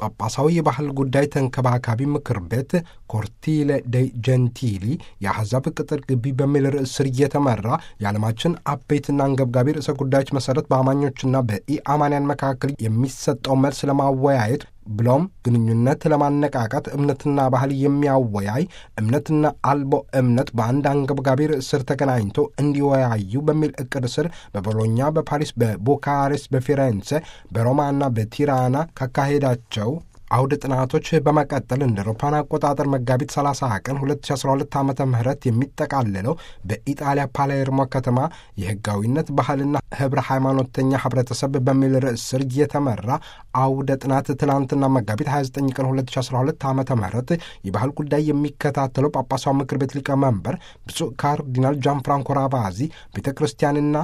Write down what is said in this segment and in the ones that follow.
ጳጳሳዊ የባህል ጉዳይ ተንከባካቢ ምክር ቤት ኮርቲለ ደ ጀንቲሊ የአሕዛብ ቅጥር ግቢ በሚል ርዕስ ስር እየተመራ የዓለማችን አበይትና አንገብጋቢ ርዕሰ ጉዳዮች መሠረት በአማኞችና በኢአማንያን መካከል የሚሰጠው መልስ ለማወያየት ብሎም ግንኙነት ለማነቃቃት እምነትና ባህል የሚያወያይ እምነትና አልቦ እምነት በአንድ አንገብጋቢ ርዕስ ስር ተገናኝቶ እንዲወያዩ በሚል እቅድ ስር በቦሎኛ፣ በፓሪስ፣ በቡካሬስት፣ በፊሬንሴ፣ በሮማና በቲራና ካካሄዳቸው አውደ ጥናቶች በመቀጠል እንደ አውሮፓውያን አቆጣጠር መጋቢት 30 ቀን 2012 ዓ ም የሚጠቃለለው በኢጣሊያ ፓሌርሞ ከተማ የሕጋዊነት ባህልና ህብረ ሃይማኖተኛ ህብረተሰብ በሚል ርዕስ ስር እየተመራ አውደ ጥናት ትላንትና መጋቢት 29 ቀን 2012 ዓ ም የባህል ጉዳይ የሚከታተለው ጳጳሳዊ ምክር ቤት ሊቀመንበር ብፁዕ ካርዲናል ጃን ፍራንኮ ራቫዚ ቤተ ክርስቲያንና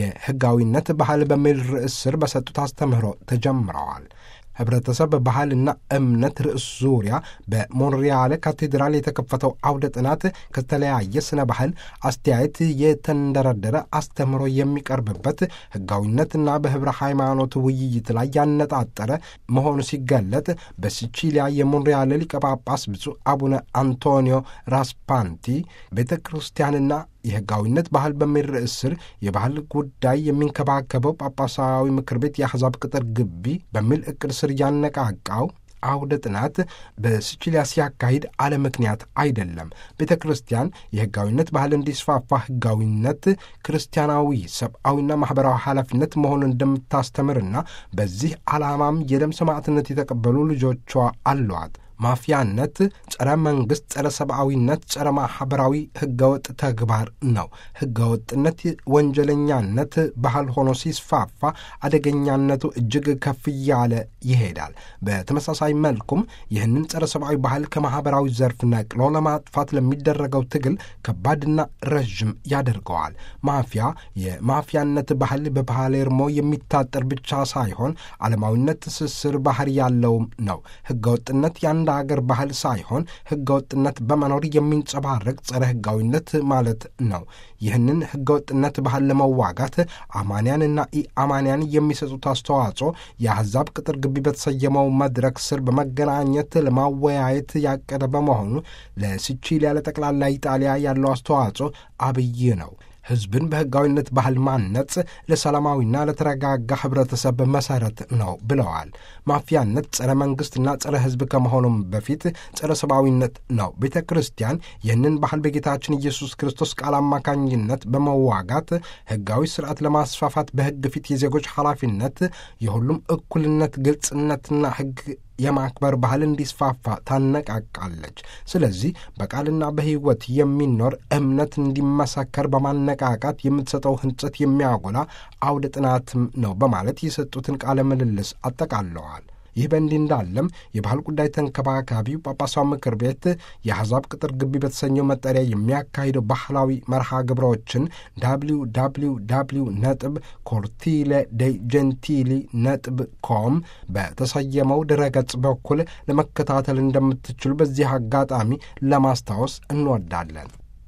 የሕጋዊነት ባህል በሚል ርዕስ ስር በሰጡት አስተምህሮ ተጀምረዋል። ህብረተሰብ ባህልና እምነት ርዕስ ዙሪያ በሞንሪያል ካቴድራል የተከፈተው አውደ ጥናት ከተለያየ ስነ ባህል አስተያየት የተንደረደረ አስተምህሮ የሚቀርብበት ህጋዊነትና በህብረ ሃይማኖት ውይይት ላይ ያነጣጠረ መሆኑ ሲገለጥ በሲቺሊያ የሞንሪያል ሊቀ ጳጳስ ብፁዕ አቡነ አንቶኒዮ ራስፓንቲ ቤተ ክርስቲያንና የህጋዊነት ባህል በሚል ርዕስ ስር የባህል ጉዳይ የሚንከባከበው ጳጳሳዊ ምክር ቤት የአሕዛብ ቅጥር ግቢ በሚል እቅድ ስር ያነቃቃው አውደ ጥናት በሲቺሊያ ሲያካሂድ አለ ምክንያት አይደለም። ቤተ ክርስቲያን የህጋዊነት ባህል እንዲስፋፋ ህጋዊነት ክርስቲያናዊ ሰብአዊና ማኅበራዊ ኃላፊነት መሆኑን እንደምታስተምርና በዚህ ዓላማም የደም ሰማዕትነት የተቀበሉ ልጆቿ አሏት። ማፊያነት ጸረ መንግሥት፣ ጸረ ሰብአዊነት፣ ጸረ ማኅበራዊ ህገወጥ ተግባር ነው። ህገወጥነት ወንጀለኛነት ባህል ሆኖ ሲስፋፋ አደገኛነቱ እጅግ ከፍ እያለ ይሄዳል። በተመሳሳይ መልኩም ይህንን ጸረ ሰብአዊ ባህል ከማኅበራዊ ዘርፍ ነቅሎ ለማጥፋት ለሚደረገው ትግል ከባድና ረዥም ያደርገዋል። ማፊያ የማፊያነት ባህል በፓሌርሞ የሚታጠር ብቻ ሳይሆን ዓለማዊነት ትስስር ባህር ያለውም ነው። ህገወጥነት የአንድ አገር ባህል ሳይሆን ህገወጥነት በመኖር የሚንጸባረቅ ጸረ ህጋዊነት ማለት ነው። ይህንን ህገወጥነት ባህል ለመዋጋት አማንያንና ኢአማንያን የሚሰጡት አስተዋጽኦ የአሕዛብ ቅጥር ግቢ በተሰየመው መድረክ ስር በመገናኘት ለማወያየት ያቀደ በመሆኑ ለሲቺሊያ ለጠቅላላ ኢጣሊያ ያለው አስተዋጽኦ አብይ ነው። ህዝብን በህጋዊነት ባህል ማነጽ ለሰላማዊና ለተረጋጋ ህብረተሰብ መሰረት ነው ብለዋል። ማፊያነት ጸረ መንግስትና ጸረ ህዝብ ከመሆኑም በፊት ጸረ ሰብአዊነት ነው። ቤተ ክርስቲያን ይህንን ባህል በጌታችን ኢየሱስ ክርስቶስ ቃል አማካኝነት በመዋጋት ህጋዊ ስርዓት ለማስፋፋት በህግ ፊት የዜጎች ኃላፊነት፣ የሁሉም እኩልነት፣ ግልጽነትና ህግ የማክበር ባህል እንዲስፋፋ ታነቃቃለች። ስለዚህ በቃልና በህይወት የሚኖር እምነት እንዲመሰከር በማነቃቃት የምትሰጠው ህንጸት የሚያጎላ አውደ ጥናትም ነው በማለት የሰጡትን ቃለ ምልልስ አጠቃለዋል። ይህ በእንዲህ እንዳለም የባህል ጉዳይ ተንከባካቢው ጳጳሳዊ ምክር ቤት የአሕዛብ ቅጥር ግቢ በተሰኘው መጠሪያ የሚያካሂደው ባህላዊ መርሃ ግብሮችን ዳብሊው ዳብሊው ዳብሊው ነጥብ ኮርቲለ ደ ጀንቲሊ ነጥብ ኮም በተሰየመው ድረገጽ በኩል ለመከታተል እንደምትችሉ በዚህ አጋጣሚ ለማስታወስ እንወዳለን።